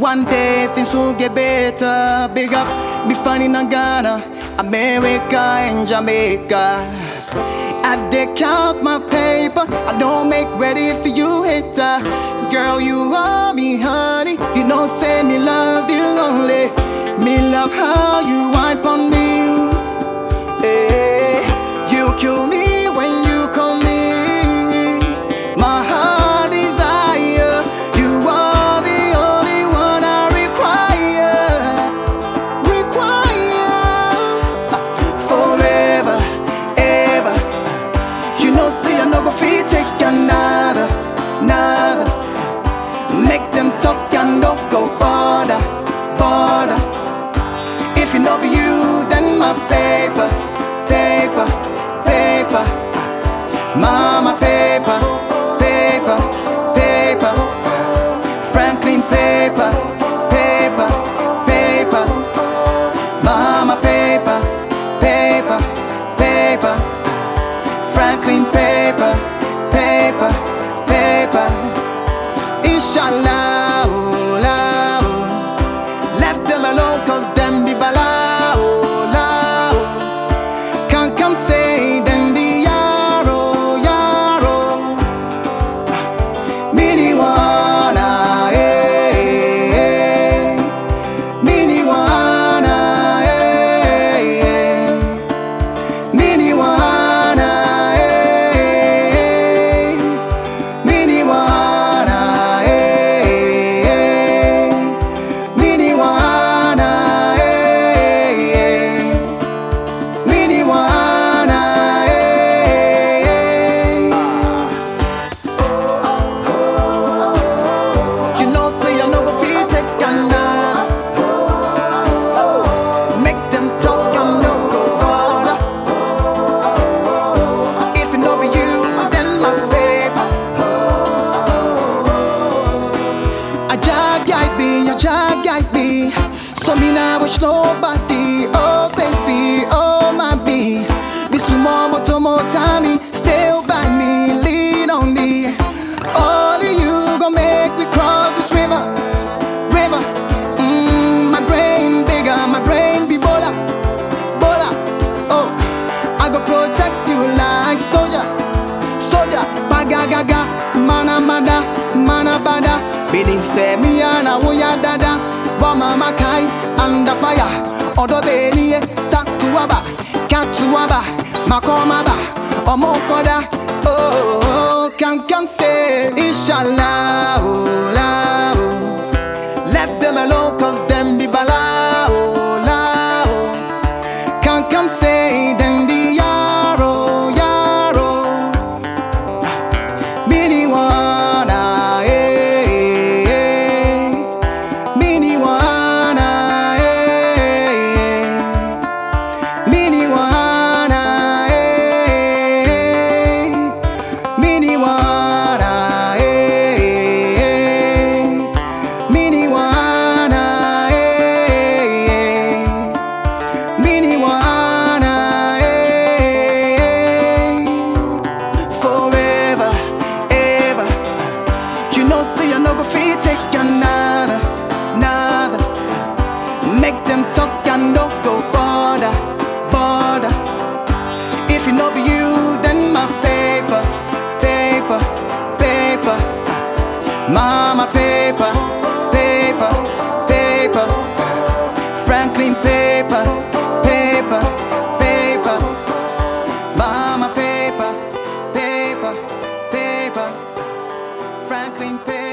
One day things will get better. Big up, me finding in Ghana, America and Jamaica. I dig count my paper. I don't make ready for you, hater. Girl, you are me, honey. You know, say me love you only. Me love how you wine on me. Eh, you kill me when you call me. My heart desire. You are the only one I require. Require forever, ever. You know, say I no go fit take another, another. Make them talk and don't go bother, bother. If it no be you, then my paper, paper, paper. Mama paper, paper, paper. Franklin paper, paper, paper. Mama paper, paper, paper. Franklin paper, paper, paper. Inshallah, oh, la, oh. left them alone cause them be bala, oh, la, oh. Can't come say them be yaro, yaro. Mini wana, eh, eh. Mini wana, eh, eh. Mini wana, eh. Mini wana, eh. Mini wana, eh. Mini wana, eh. You know, say I no go fit take another. Make them talk and no go bother. If it no be you, then my paper. A jag guide me, a jag guide me. So me now watch nobody. Oh baby, oh my be. Me sumo moto motami, still by me, lean on me. Only you gon' make me cross this river, river. Mm, my brain bigger, my brain be bolder, bolder. Oh, I go protect you like soldier soldier, bagagaga, mana mana, mana bada. Bidim se mi ana wuya dada, wa mama kai under fire. Odo beni sakuaba, katuaba, makomaba, omokoda. Oh, can come say inshallah, oh, la, oh. Left them alone cause them be bala, oh, la, oh. Can't come say them the yaro, yaro. Mini wana, eh, eh. Mini wana, eh, eh. Mini wana, eh. Mini wana, eh, eh. Mini wana, eh, eh. Mini wana, eh. Forever, ever. You know, say I no go fit take another, another. Make them talk and no go bother, bother. If it no be you, then my paper, paper, paper. Mama paper, paper, paper. Franklin paper, paper, paper. Mama paper, paper, paper. Franklin paper.